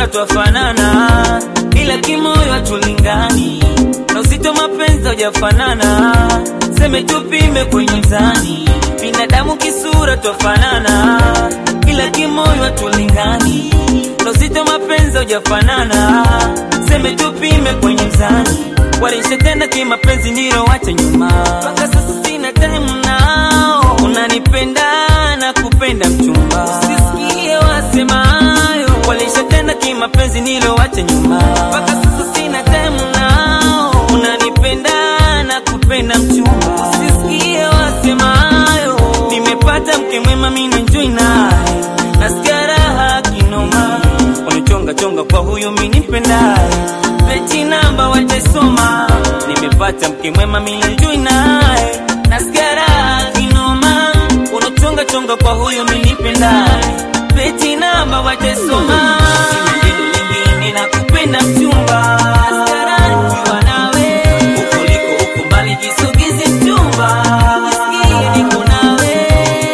kisura twafanana, ila kimoyo hatulingani, na uzito mapenzi hujafanana, seme tupime kwenye mzani. Binadamu kisura twafanana, ila kimoyo hatulingani, na uzito mapenzi hujafanana, seme tupime kwenye mzani. Walishatenda kimapenzi ndilo wacha nyuma, mpaka sasa sina time nao. Unanipenda na kupenda mchumba, usisikie wasemayo. Walishatenda kimapenzi ndilo wacha nyuma, mpaka sasa sina time nao. Unanipenda na kupenda mchumba, usisikie wasemayo. Nimepata mke mwema, mimi enjoy naye, nasikia raha kinoma. Wamechonga chonga kwa huyu mimi nipendaye, peti namba wataisoma. Nimepata mke mwema, mimi enjoy naye, nasikia raha kinoma. Unachonga chonga kwa huyu mimi nipendaye, peti namba wataisoma. Sina neno lingine nakupenda mchumba, nasikia raha nikiwa nawe. Huko uliko huko mbali, jisogeze mchumba, jisikie niko nawe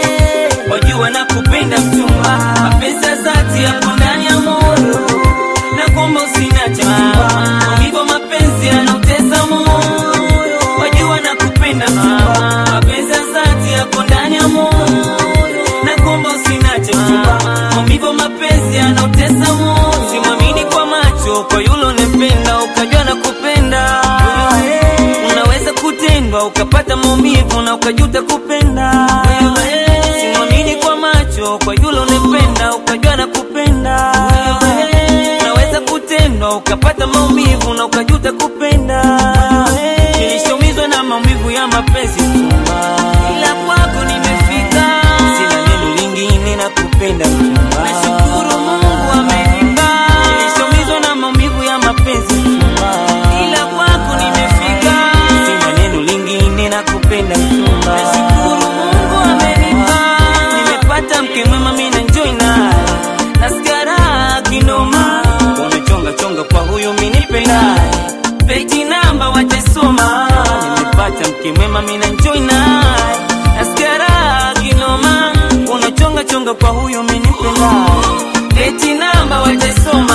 wajua na kupenda mchumba, mapenzi ya dhati yapo ndani ya moyo, na kuomba usiniache mchumba, kwa hivyo mapenzi yanautesa moyo, wajua na kupenda mchumba, mapenzi ya dhati yapo ndani ya moyo, na kuomba usiniache mchumba, kwa hivyo mapenzi yanautesa moyo, simwamini kwa macho, kwa yule unempenda ukajua na kupenda unaweza kutendwa ukapata maumivu na ukajuta kupenda. Simwamini kwa macho, kwa yule unempenda ukajua na kupenda. Unaweza kutendwa ukapata maumivu na ukajuta kupenda. Nilishaumizwa na maumivu ya mapenzi mchumba, ila kwako nimefika, sina neno lingine na kupenda mchumba. Nashukuru Mungu amenipa. Nilishaumizwa na maumivu ya mapenzi mchumba, ila kwako nimefika, sina neno lingine na kupenda mchumba. Nashukuru Mungu amenipa, nimepata mke mwema, mimi na enjoy naye, nasikia raha kinoma. Wamechonga chonga kwa huyu mimi nipendaye, peji namba wataisoma. Nimepata mke mwema, mimi na enjoy naye, nasikia raha kinoma. Unachonga chonga kwa huyu mimi nipendaye, peji namba wataisoma.